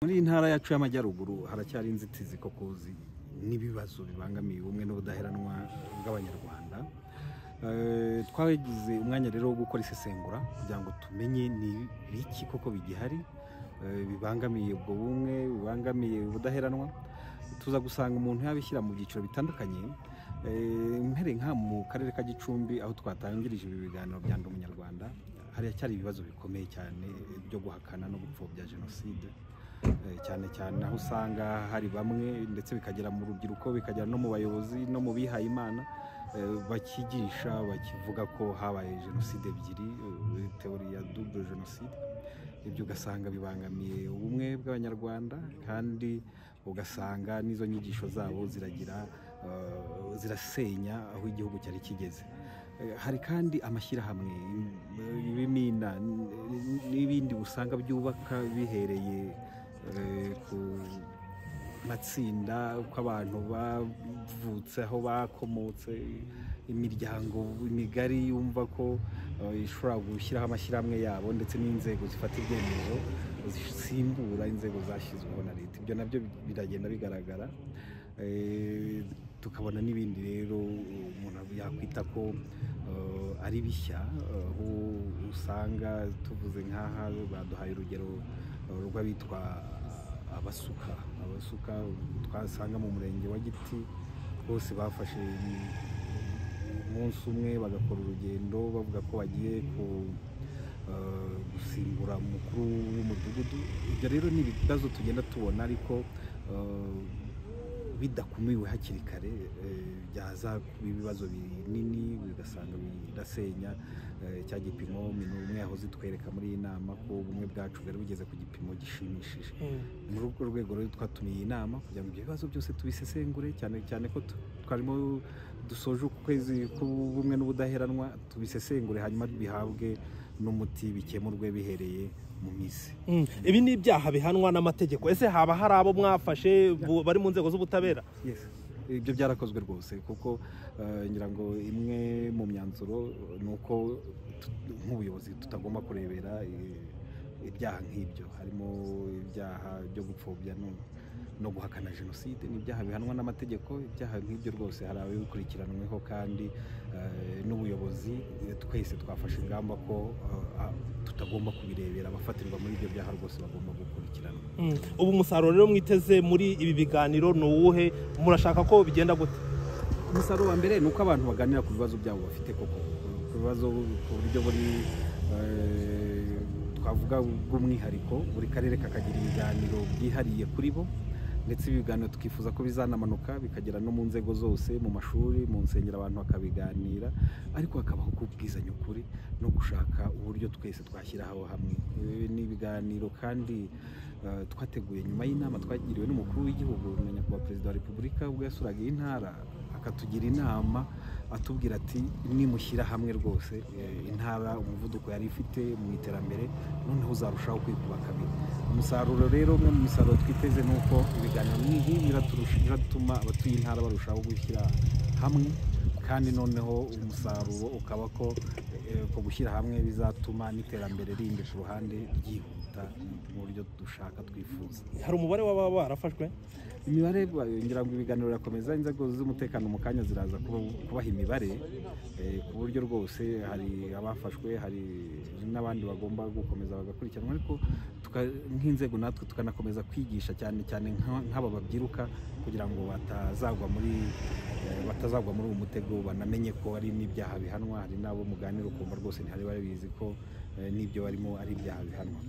muri iyi ntara yacu y'amajyaruguru haracyari inzitizi koko n'ibibazo bibangamiye ubumwe n'ubudaheranwa bw'abanyarwanda twagize umwanya rero wo gukora isesengura kugira ngo tumenye ni biki koko bigihari bibangamiye ubwo bumwe bibangamiye ubudaheranwa tuza gusanga umuntu yabishyira mu byiciro bitandukanye mpere nka mu karere ka gicumbi aho twatangirije ibi biganiro bya ndi umunyarwanda haracyari ibibazo bikomeye cyane byo guhakana no gupfobya jenoside cyane cyane aho usanga hari bamwe ndetse bikagera mu rubyiruko bikagera no mu bayobozi no mu bihaye imana bakigisha bakivuga ko habaye jenoside ebyiri teori ya dubure jenoside ibyo ugasanga bibangamiye ubumwe bw'abanyarwanda kandi ugasanga n'izo nyigisho zabo ziragira zirasenya aho igihugu cyari kigeze hari kandi amashyirahamwe ibimina n'ibindi usanga byubaka bihereye ku matsinda uko abantu bavutse aho bakomotse imiryango migari yumva ko ishobora gushyiraho amashyirahamwe yabo ndetse n'inzego zifata ibyemezo zisimbura inzego zashyizweho na leta ibyo nabyo biragenda bigaragara tukabona n'ibindi rero umuntu yakwita ko ari bishya aho usanga tuvuze nk'aha baduhaye urugero rw'abitwa abasuka abasuka twasanga mu murenge wa giti bose bafashe umunsi umwe bagakora urugendo bavuga ko bagiye gusimbura umukuru w'umudugudu ibyo rero ni ibibazo tugenda tubona ariko bidakumiwe hakiri kare byaza kuba ibibazo binini bigasanga birasenya cya gipimo umwe yahoze itwereka muri iyi nama ko ubumwe bwacu bwari bugeze ku gipimo gishimishije muri urwo rwego rero twatumiye iyi nama kugira ngo ibyo bibazo byose tubisesengure cyane cyane ko twarimo dusoje uku kwezi k'ubumwe n'ubudaheranwa tubisesengure hanyuma bihabwe n'umuti bikemurwe bihereye mu mizi ibi ni ibyaha bihanwa n'amategeko ese haba hari abo mwafashe bari mu nzego z'ubutabera ibyo byarakozwe rwose kuko ngira ngo imwe mu myanzuro ni uko nk'ubuyobozi tutagomba kurebera ibyaha nk'ibyo harimo ibyaha byo gupfobya no guhakana jenoside ni ibyaha bihanwa n'amategeko ibyaha nk'ibyo rwose hari ababikurikiranweho kandi n'ubuyobozi twese twafashe ingamba ko tutagomba kubirebera abafatirwa muri ibyo byaha rwose bagomba gukurikirana ubu umusaruro rero mwiteze muri ibi biganiro ni uwuhe murashaka ko bigenda gute umusaruro wa mbere ni uko abantu baganira ku bibazo byabo bafite koko ku bibazo ku buryo buri twavuga bw'umwihariko buri karere kakagira ibiganiro byihariye kuri bo ndetse ibi biganiro twifuza ko bizanamanuka bikagera no mu nzego zose mu mashuri mu nsengero abantu bakabiganira ariko hakabaho kubwizanya ukuri no gushaka uburyo twese twashyiraho hamwe ni ibiganiro kandi twateguye nyuma y'inama twagiriwe n'umukuru w'igihugu na nyakubahwa perezida wa repubulika ubwo yasuraga iyi ntara akatugira inama atubwira ati nimushyira hamwe rwose intara umuvuduko yari ifite mu iterambere noneho uzarushaho kwikuba kabiri umusaruro rero umwe mu misaruro twiteze ni uko ibiganiro nk'ibi biratuma abatuye intara barushaho gushyira hamwe kandi noneho umusaruro ukaba ko ko gushyira hamwe bizatuma n'iterambere rindi ku ruhande ryihuta mu buryo dushaka twifuza hari umubare w'ababa barafashwe imibare ngira ngo ibiganiro birakomeza inzego z'umutekano mu kanya ziraza kubaha imibare ku buryo rwose hari abafashwe hari n'abandi bagomba gukomeza bagakurikiranwa ariko nk'inzego natwe tukanakomeza kwigisha cyane cyane nk'aba babyiruka kugira ngo batazagwa muri batazagwa muri uwo mutego banamenye ko hari n'ibyaha bihanwa hari n'abo muganira ukumva rwose ntihari babizi ko n'ibyo barimo ari ibyaha bihanwa